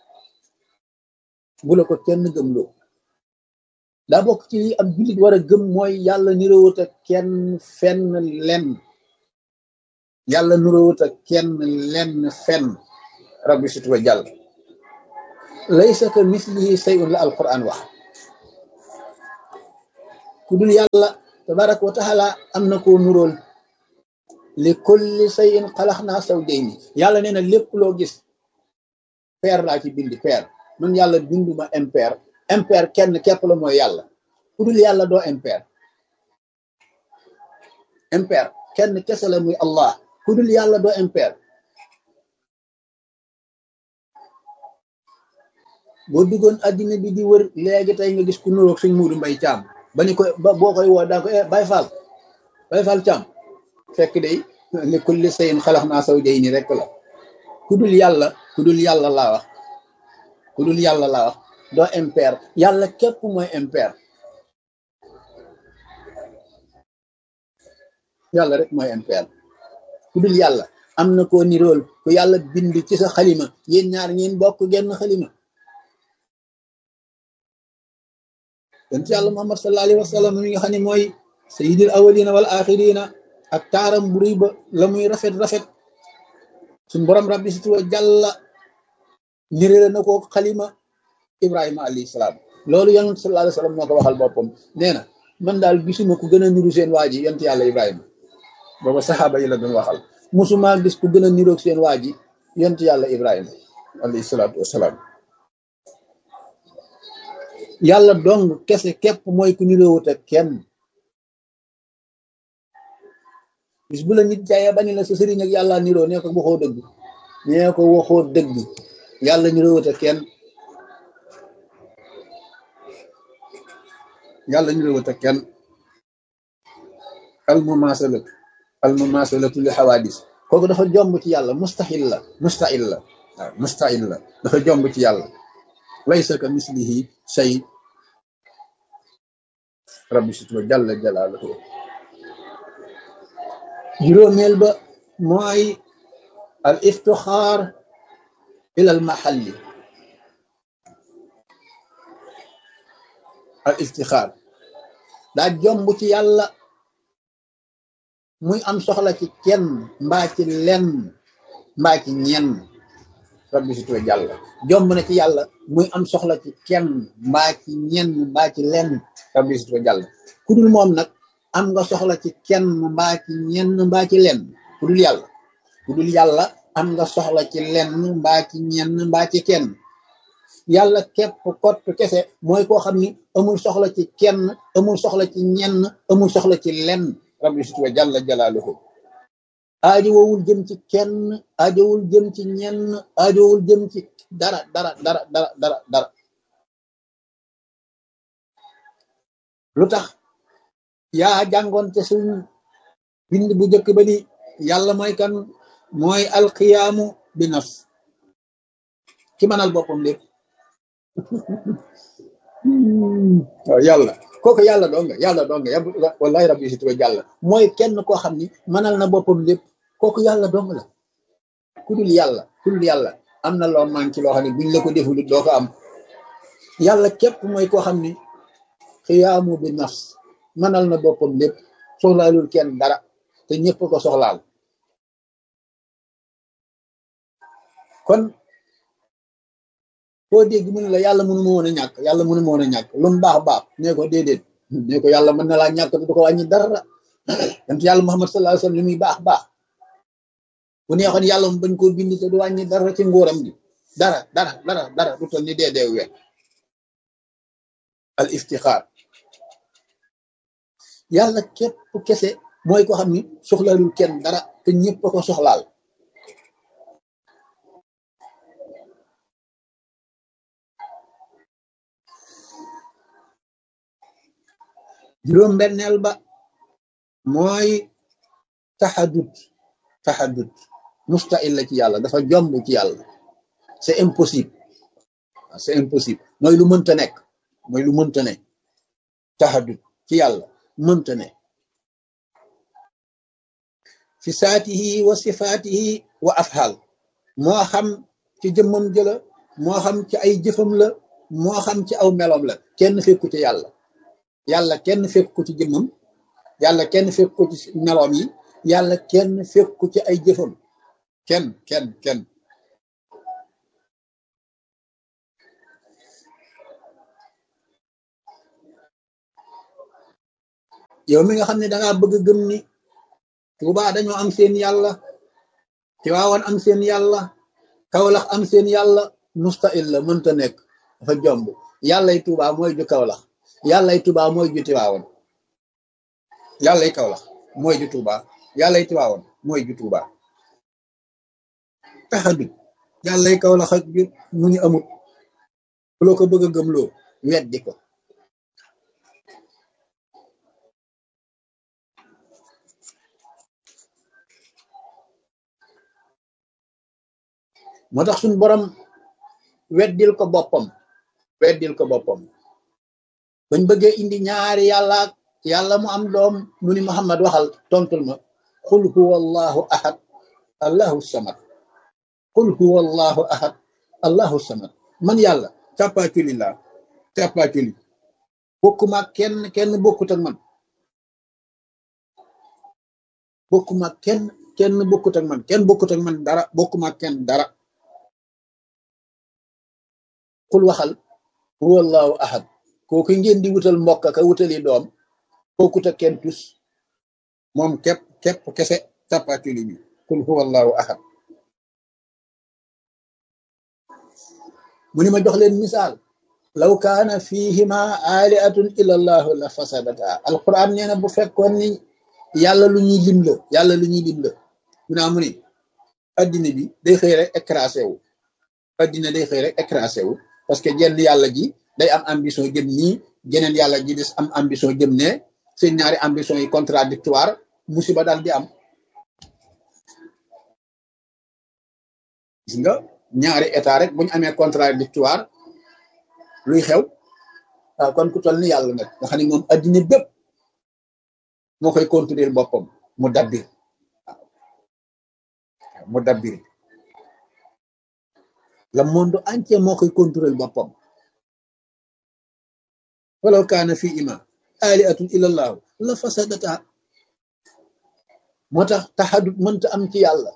bu la ko kenn gëmloo daa bokk ci li ab jullit war a gëm mooy yàlla niroowut ak kenn fenn lenn yàlla niroowut ak kenn lenn fenn rabbi sit wa jàll laysa ka mislihi sayun la alquran wax ku dul yàlla tabaraka wa taala am na koo nuróol li kulli shay'in xalaqnaa zawjayni yàlla nee na lépp loo gis paire laa ci bindi paire man yàlla binduma impaire impaire kenn képp la mooy yàlla ku dul yàlla doo impaire impaire kenn kese la muy allah ku dul yàlla doo impaire boo duggoon addina bi di wër léegi tey nga gis ku nuroog suñ muudu mbay caam ba ni ko ba boo koy woo daa ko bay faal bay faal caam fekk day li kulli shay'in xalaqnaa zawjayni rek la ku dul yàlla ku dul yàlla laa wax ku dul yàlla laa wax doo impaire yàlla képp mooy impaire yàlla rek mooy impaire ku dul yàlla am na koo nirool ku yàlla bind ci sa xalima yéen ñaar ngeen bokk genn xalima yonent yàlla muhammad sallallahu alayhi wa sallam mi nga xam ne mooy sayyidil awwalina wal axirina ak taaram bu rëy ba la muy rafet rafet suñ borom rabbi si tuwa jàlla nirale na ko xalima ibrahima alayhi salaam loolu yonent sallallahu alayhi wa sallam moo ko waxal boppam nee na man daal gisuma ku gën a niru seen waa ji yonent yàlla ibrahima booba saxaaba yi la doon waxal musuma gis ku gën a niroog seen waa ji yonent yàlla ibrahima alayhi salaatu wasalaam yàlla dong kese képp mooy ku niroowut ak kenn bis bu la nit jaayee bañ la sa sëriñ ak yàlla niroo nee ko waxoo dëgg nee ko waxoo dëgg yàlla niroowut ak kenn yàlla niroowut ak kenn al mumasalatu al mumasalatu li xawaadis kooku dafa jomb ci yàlla mustahil la mustahil la waaw mustahil la dafa jomb ci yàlla laysa ka mislihi shay rabbi situba jalla jalaaluhu juróomeel ba mooy al iftixaar ila al maxalli al iftixaar daa jomb ci yàlla muy am soxla ci kenn mbaa ci lenn mbaa ci ñenn rabbi situba jàlla jomb na ci yàlla muy am soxla ci kenn mbaa ci ñenn mbaa ci lenn rabbi situba jàlla ku dul moom nag am nga soxla ci kenn mbaa ci ñenn mbaa ci lenn ku dul yàlla ku dul yàlla am nga soxla ci lenn mbaa ci ñenn mbaa ci kenn yàlla képp kott kese mooy koo xam ni amul soxla ci kenn amul soxla ci ñenn amul soxla ci lenn rabbi situba jàlla jalaaluhu aajowul jëm ci kenn aajowul jëm ci ñenn aajowul jëm ci dara dara dara dara dara dara lu tax yaa jàngoon te suñ bind bu njëkk ba ni yàlla mooy kan mooy alqiyaamu bi nafs ki mënal boppam lépp waaw yàlla kooku yàlla doonga yàlla doonga yab wallahi rabbi si tuba jàlla mooy kenn koo xam ni mënal na boppam lépp kooku yàlla dong la ku dul yàlla ku dul yàlla am na loo manqué loo xam ne buñ la ko deful doo ko am yàlla képp mooy koo xam ni xiyaamu bi nafs mënal na boppam lépp soxlaalul kenn dara te ñëpp ko soxlaal kon foo dégg mu ne la yàlla mënu ma woon a ñàkk yàlla mënu ma woon a ñàkk lu mu baax baax nee ko déedéet nee ko yàlla mën na laa ñàkk te du ko wàññi dara yonent yàlla Muhammad sallallahu alayhi wasallam li muy baax baax bu neexoon yàlla mu bañ koo bind te du wàññi dara ci nguuram gi dara dara dara dara du toll ni dee dee we al iftixaar yàlla képp kese mooy ko xam ni soxlaalul kenn dara te ñëpp a ko soxlaal juróom benneel ba mooy taxadut taxadut mustahil la ci yàlla dafa jomb ci yàlla c'est impossible c'est impossible mooy lu mënta nekk mooy lu mënta ne taxadut ci yàlla mënta ne fi saatihi wa sifaatihi wa afxaal moo xam ci jëmmam jëla moo xam ci ay jëfam la moo xam ci aw meloom la kenn fekku ci yàlla yàlla kenn fekk ko ci jëmmam yàlla kenn fekk ko ci meloom yi yàlla kenn fekk ko ci ay jëfam kenn kenn kenn yow mi nga xam ne dangaa bëgg gëm ni Tuubaa dañoo am seen yàlla Tiwaawan am seen yàlla Kawlax am seen yàlla mustahil la mënta nekk dafa jomb yàllay Tuubaa mooy ju Kawlax yàllay Tuubaa mooy ju Tiwaawan yàllay Kawlax mooy ju Tuubaa yàllay Tiwaawan mooy ju Tuubaa taxadut yàllay Kawlax ak ju mu ngi amut loo ko bëgg a gëmloo weddi ko moo tax suñ borom weddil ko boppam weddil ko boppam bañ bëggee indi ñaari yàlla yàlla mu am doom mu ni Muhammad waxal tontul ma qul huwa allahu ahad allahu samad qul huwa allahu ahad allahu samad man yàlla càppaaculi laa càppaaculi bokkuma kenn kenn bokkut ak man bokkuma kenn kenn bokkut ak man kenn bokkut ak man dara bokkuma kenn dara xul waxal huwa allahu ahad kooku ngeen di wutal mbokk ka wutali doom bokkut ak kenn tus moom képp képp kese càppaaculi bi xul huwa allahu ahad mu ni ma jox leen misaal law kaana fihima aliatun illa allahu la fasadata alquran nee na bu fekkoon ni yàlla lu ñuy lim la yàlla lu ñuy lim la mu naa mu ni addina bi day xëy rek écrasé wu addina day xëy rek écrasé wu parce que jenn yàlla ji day am ambition jëm nii jeneen yàlla ji des am ambition jëm ne seen ñaari ambition yi contradictoire musiba daal di am gis nga ñaari état rek bu ñu amee contradictoire luy xew waaw kon ku toll ni yàlla nag nga xam ne moom addina bépp moo koy contrôler boppam mu dabbir waaw mu dabbir le monde entier moo koy contrôler boppam walaw kaana fi ima aliatun illa allahu la fasadata moo tax taxadut mënta am ci yàlla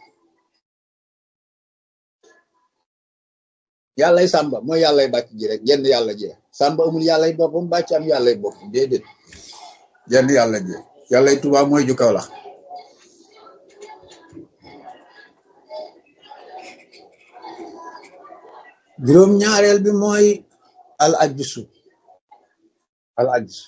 yàllay sàmba mooy yàllay bàcc ji rek jenn yàlla ji sàmba amul yàllay boppam bàcc am yàllay boppam déedéet jenn yàlla ji yàllay Tuubaa mooy ju Kawlax juróom ñaareel bi mooy al ajsu al ajsu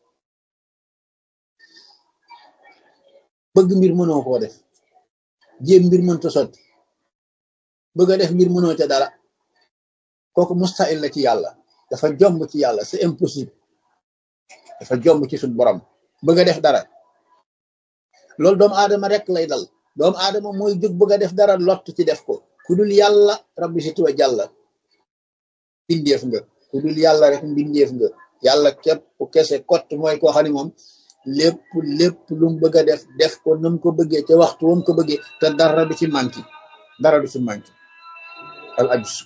bëgg mbir mënoo koo def jéem mbir mënta sotti bëgg a def mbir mënoo ca dara kooku mustahil la ci yàlla dafa jomb ci yàlla c'est impossible dafa jomb ci suñ borom bëgg a def dara loolu doomu aadama rek lay dal doomu aadama mooy jóg bëgg a def dara lott ci def ko ku dul yàlla rabbi si tuwa jàlla mbindeef nga ku dul yàlla rek mbindeef nga yàlla képp ku kese kott mooy koo xam ne moom lépp lépp lu mu bëgg a def def ko nam ko bëggee ca waxtu wam ko bëggee te dara du ci manki dara du ci manki al ajsu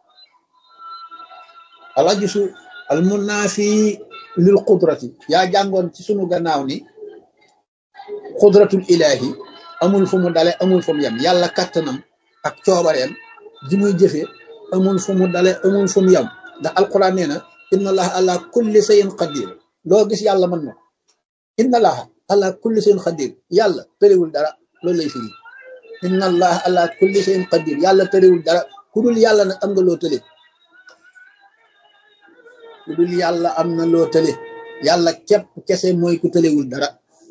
al ajsu al munaafi lil qudrati yaa jàngoon ci sunu gannaaw ni qudratul ilahi amul fu mu dale amul fu mu yem yàlla kattanam ak coobareem ji muy jëfe amul fu mu dale amul fu mu yem ndax alquran nee na inna allaha ala kulli shay'in qadir loo gis yàlla mën na inna allaha ala kulli shay'in qadir yàlla tëriwul dara loolu lay firi inna allaha ala kulli shay'in qadir yàlla tëriwul dara ku dul yàlla nag am nga loo tële ku dul yàlla am na loo tële yàlla képp kese mooy ku tëlewul dara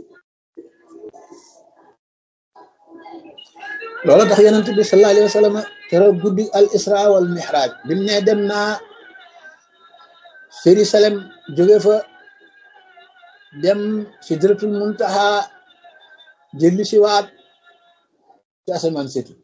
loolu tax yonent bi sallallahu alayhi wa sallam keroog guddi al isra wal mihraj bi mu ne dem naa Jérusalem jóge fa dem sidratul muntaha jëlli si waat ci asamaan setu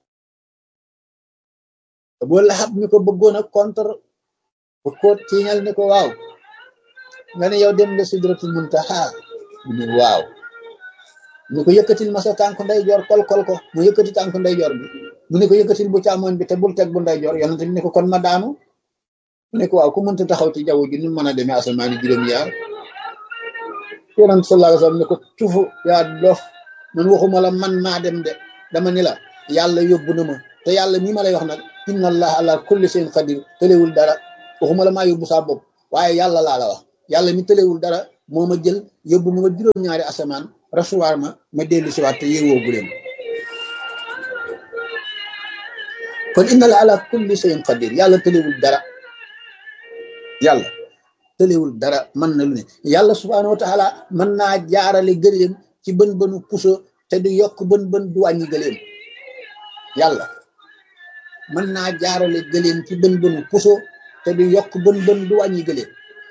boo laxab mi ko bëggoon a contre bu ko tiiñal ne ko waaw nga ne yow dem nga sidratul muntaha mu ne waaw ñu ko yëkkatil ma sa tànk ndeyjoor kol kol ko mu yëkkati tànk ndeyjoor bi mu ne ko yëkkatil bu càmmoñ bi te bul teg bu ndeyjoor yonent bi ne ko kon ma daanu mu ne ko waaw ku mënta taxaw ci jaww ji nu mën a demee asamaani juróom-yaar yonent sallallahu alayhi wasallam ne ko tufu yaa dof man waxuma la man maa dem de dama ni la yàlla yóbbu na ma te yàlla mii ma lay wax nag inna allah ala kulli shay'in qadir tëlewul dara waxuma la maa yóbbu saa bopp waaye yàlla laa la wax yàlla mi tëlewul dara moo ma jël yóbbu ma ba juróom-ñaari asamaan rasuwaar ma ma dellu si waat te yeewoo gu leen kon inna la ala kulli shay'in qadir yàlla tëlewul dara yàlla tëlewul dara mën na lu ne yàlla subhaanahu wa taala mën naa jaarale gëléem ci bën bënu puso te du yokk bën bën du wàññi gëléem yàlla mën naa jaarale gëléem ci bën bënu puso te du yokk bën bën du wàññi gëléem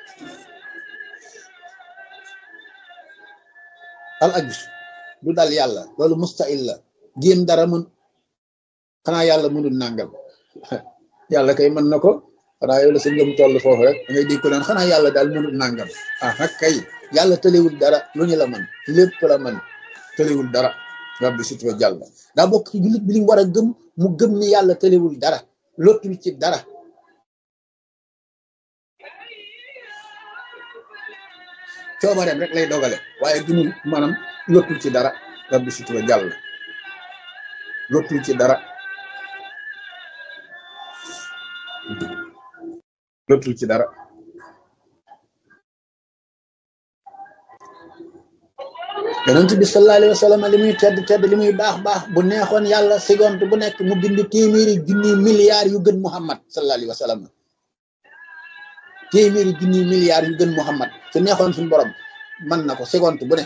al ajus du dal yàlla loolu mustahil la jéem dara mën xanaa yàlla mënul nàngam yàlla kay mën na ko xanaa yow la sa ngëm toll foofu rek da ngay dégg ko naan xanaa yàlla daal mënul nàngam ah nag kay yàlla tëlewul dara lu ñu la man lépp la man tëlewul dara rabbi sit wa jàll daa bokk ci jullit bi li mu war a gëm mu gëm ni yàlla tëlewul dara lottul ci dara coobareem rek lay dogale waaye gëmul maanaam lottul ci dara rabbi sit wa jàll lottul ci dara lottul ci dara yonent bi sallallahu alayhi wa sallam li muy tedd tedd li muy baax baax bu neexoon yàlla seconde bu nekk mu bind téeméeri junni milliards yu gën Muhammad sallallahu alayhi wa sallam téeméeri junni milliards yu gën Muhammad su neexoon suñu borom mën na ko seconde bu ne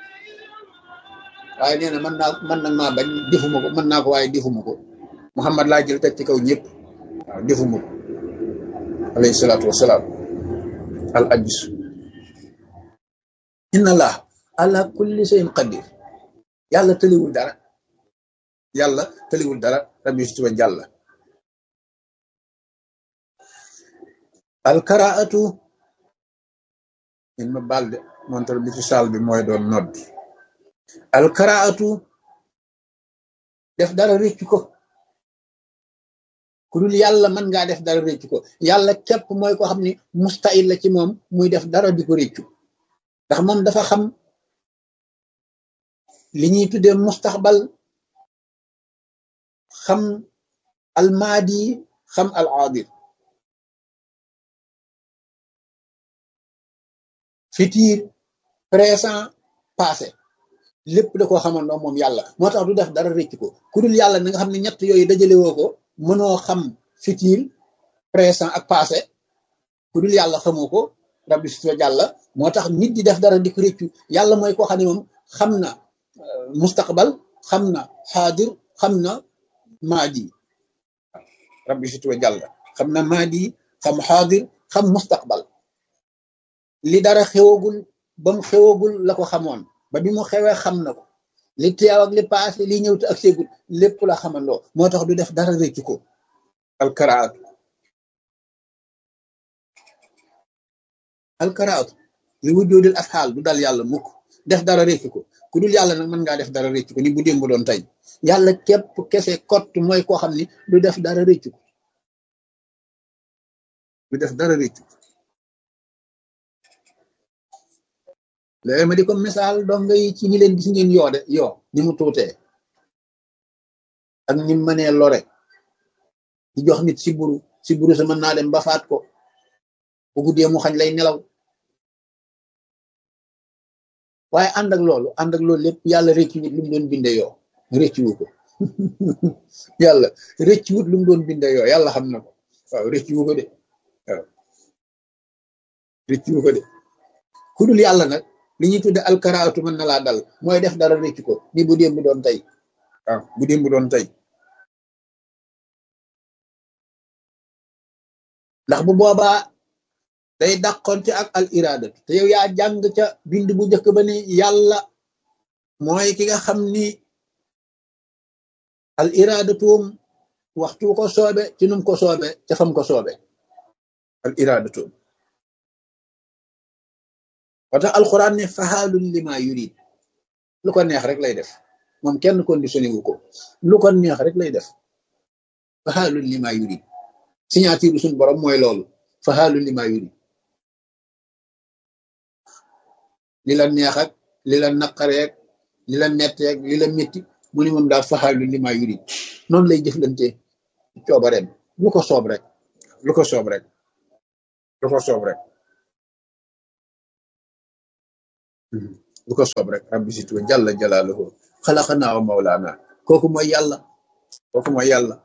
waaye nee na mën naa mën na maa bañ defuma ko mën naa ko waaye defuma ko Muhammad laa jël teg ci kaw ñëpp waaw defuma ko alayhi salaatu wasalaam al ajus inna allah ala kulli shay'in qadir yàlla tëliwul dara yàlla tëliwul dara rabbi situba jàlla alkaraatu in ma balde montar bi ci saal bi mooy doon nodd alkaraatu def dara réccu ko ku dul yàlla mën ngaa def dara réccu ko yàlla képp mooy ko xam ni mustahil la ci moom muy def dara di ko réccu ndax moom dafa xam li ñuy tuddee mustaxbal xam almaadi xam al aadir futur présent passé lépp da koo xamandoo moom yàlla moo tax du def dara rëcc ko ku dul yàlla na nga xam ne ñett yooyu dajale woo ko mënoo xam futur présent ak passé ku dul yàlla xamoo ko rabbi su jàlla moo tax nit di def dara di ko rëccu yàlla mooy koo xam ne moom xam na mustaqbal xam na xaadir xam na maadi rabbi si tuwa jàll xam na maadi xam xaadir xam mustaqbal li dara xewagul ba mu xewagul la ko xamoon ba bi mu xewee xam na ko li teew ak li paase li ñëw te ak seegul lépp la xamandoo moo tax du def dara réccu ko alkaraatu alkaraatu li wujjoodil afxaal du dal yàlla mukk def dara réccu ko ku dul yàlla nag mën ngaa def dara réccu ko ni bu démb doon tey yàlla képp kese kott mooy koo xam ni du def dara réccu ko du def dara réccu ko léegi ma di ko misaal donga yi ci ñi leen gis ngeen yoo de yoo ni mu tuutee ak ni mu mënee lore di jox nit si buru si buru sa mën naa dem ba faat ko bu guddee mu xañ lay nelaw waaye ànd ak loolu ànd ak loolu lépp yàlla rëccu wut lu mu doon binde yoo rëccu wu ko yàlla rëccu wut lu mu doon binde yoo yàlla xam na ko waaw rëccu wu ko de waaw rëccu wu ko de ku dul yàlla nag li ñuy tudde alkaraatu mën na laa dal mooy def dara rëccu ko ni bu démb doon tey waaw bu démb doon tey ndax bu boobaa day dàqonte ak al iradatu te yow yaa jàng ca bind bu njëkk ba ni yàlla mooy ki nga xam ni al iradatuum waxtu ko soobe ci num ko soobe ca fam ko soobe al iradatuum watax alquran ne faxaalun lima yurid lu ko neex rek lay def moom kenn conditionné wu ko lu ko neex rek lay def faxaalun lima yurid signature suñu borom mooy loolu faxaalun lima yurid li la neex ak li la naqareek li la metteek li la métti mu ni moom daal faxaalun lima yurid noonu lay jëflante coobareem lu ko soob rek lu ko soob rek lu ko soob rek lu ko soob rek rabbi situ jalla jalaaluhu xalaqanaa wa mawlaana kooku mooy yàlla kooku mooy yàlla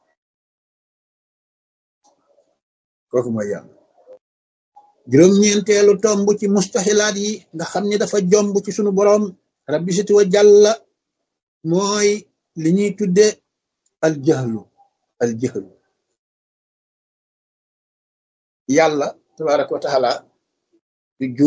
kooku mooy yàlla juróom-ñeenteelu tomb ci mustaxilaat yi nga xam ni dafa jomb ci sunu boroom rabbi situ wa jàlla mooy li ñuy tudde aljahlu aljahlu yàlla tabaraka wa taala